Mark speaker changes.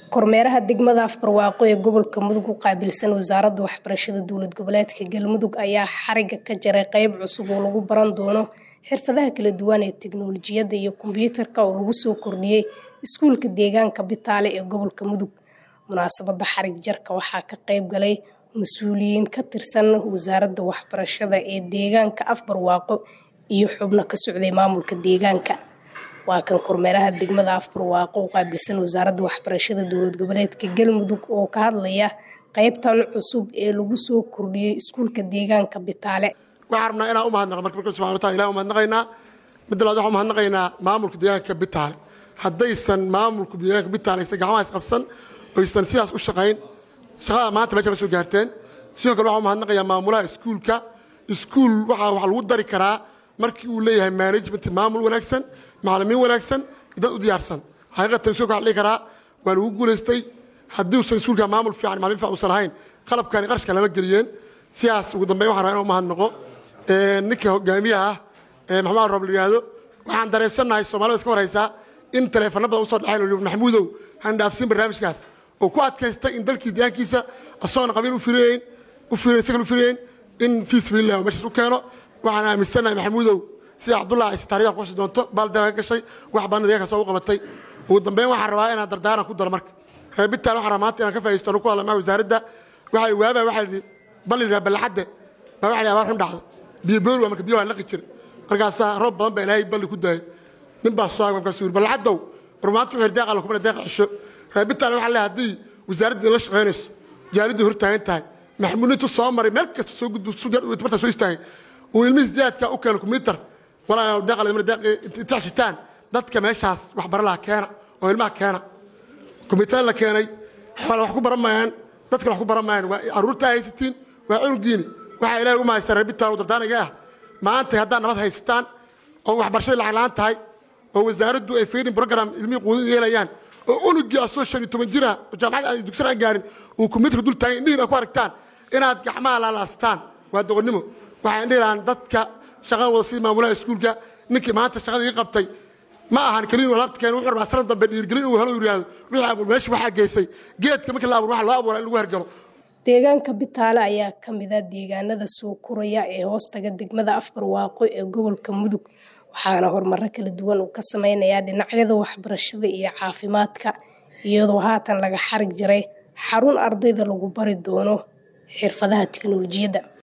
Speaker 1: kormeeraha degmada afbarwaaqo ee gobolka mudug u qaabilsan wasaaradda waxbarashada dowlad goboleedka galmudug ayaa xariga ka jaray qeyb cusub oo lagu baran doono xirfadaha kala duwan ee tiknoolajiyadda iyo kombiyuutarka oo lagu soo kordhiyey iskuulka deegaanka bitaale ee gobolka mudug munaasabadda xarig jarka waxaa ka qeyb galay mas-uuliyiin ka tirsan wasaaradda waxbarashada ee deegaanka afbarwaaqo iyo xubno ka socday maamulka deegaanka waa kan kormeeraha degmada afbarwaaqo u qaabilsan wasaaradda waxbarashada dowlad goboleedka galmudug oo ka hadlaya qeybtan cusub ee lagu soo kordhiyey iskuulka deegaanka bitaale
Speaker 2: waxaan rabnaa inaan umahadnaqo marka marka subxana wataala ilahi umahadnaqaynaa midda labaad waxaan umahadnaqaynaa maamulka deegaanka bitaale haddaysan maamulka deegaanka bitaale aysan gacmaha isqabsan oysan sidaas u shaqayn shaqada maanta meesha ma soo gaarteen sidoo kale waxaan umahadnaqayaa maamulaha iskuulka iskuul waxaa wax lagu dari karaa markii uu leeyahay management maamul wanaagsan macalimiin wanaagsan dad u diyaarsan xaqiiqatan iskuulka waxa la dhihi karaa waa lagu guulaystay haddii uusan iskuulka maamul fiican macalimiin fiican uusan lahayn qalabkani qarashka lama geliyeen sidaas ugu dambeyn waxaan rabaa inaan umahadnaqo ninka hogaamiyaha ah maxamed roob la yidhaahdo waxaan dareensannahay soomaalida iska warhaysaa in taleefano badan usoo dhexayn oo maxamuudow han dhaafsiin barnaamijkaas oo ku adkaystay in dalkii deegaankiisa asagoona qabiil u fireeyn u fireyn isagan u fireyn in fii sabiilillah meeshaas u keeno waxaan aaminsannahay maxamuudow sida cabdullah ayse taariikha ku xusi doonto baaldeeqa ka gashay wax badan deegaankaas oo u qabatay ugu dambeyn waxaan rabaa inaan dardaaran ku daro marka reer bitaan waxaan rabaa maanta inaan ka faa'iisto anu ku hadla maca wasaaradda waxay waabaa waxaa yidhi bal yidhaha ballaxadde baa waxa yidhi abaar xun dhacda biyo boori waa marka biyo waa laqi jira markaasaa roob badan baa ilaahay balli ku daayay nin baa soo markaasuu yidhi ballaxaddow war maanta wuxuu deeqa la kumana deeqa cisho reer bitaan waxaa leeyahay haddii wasaaradda la shaqaynayso jaariddu hor taagan tahay maxamuud intuu soo maray meel kasta soo gudbo martaa soo istaagay uu ilmihiis diyaadka u keeno kombiyuutar walaa deeqa la intaa shitaan dadka meeshaas waxbara laha keena oo ilmaha keena kombiyuutar la keenay xoole wax ku baran maayaan dadkana wax ku baran maayaan waa carruurtaa haysatiin waa cunugiini waxaa ilaahay u mahaysan reer bitaan u dardaaniga ah maanta haddaad nabad haysataan oo waxbarashada lacag la-aan tahay oo wasaaraddu ay feedin program ilmihii quudin yeelayaan oo unugii asoo shan iyo toban jira oo jaamacad aan dugsan aan gaarin uu kombiyuutarka dul taagan indhihiin aad ku aragtaan inaad gacmaha laalaastaan waa doqonnimo waxaan dhihi lahaan dadka shaqada wada sidii maamulaha iskuulka ninkii maanta shaqada ii qabtay ma ahan keliin alaabta keen wuxuu rabaa sanad dambe dhiirgelin uu helo yidhaahdo wixii abuur meesha waxaa geysay geedka markii la abuur waxa loo abuuraa in lagu hergalo
Speaker 1: deegaanka bitaale ayaa ka mid ah deegaanada soo koraya ee hoostaga degmada afbarwaaqo ee gobolka mudug waxaana horumaro kala duwan uu ka sameynayaa dhinacyada waxbarashada iyo caafimaadka iyadoo haatan laga xarig jaray xarun ardayda lagu bari doono xirfadaha tiknoolajiyadda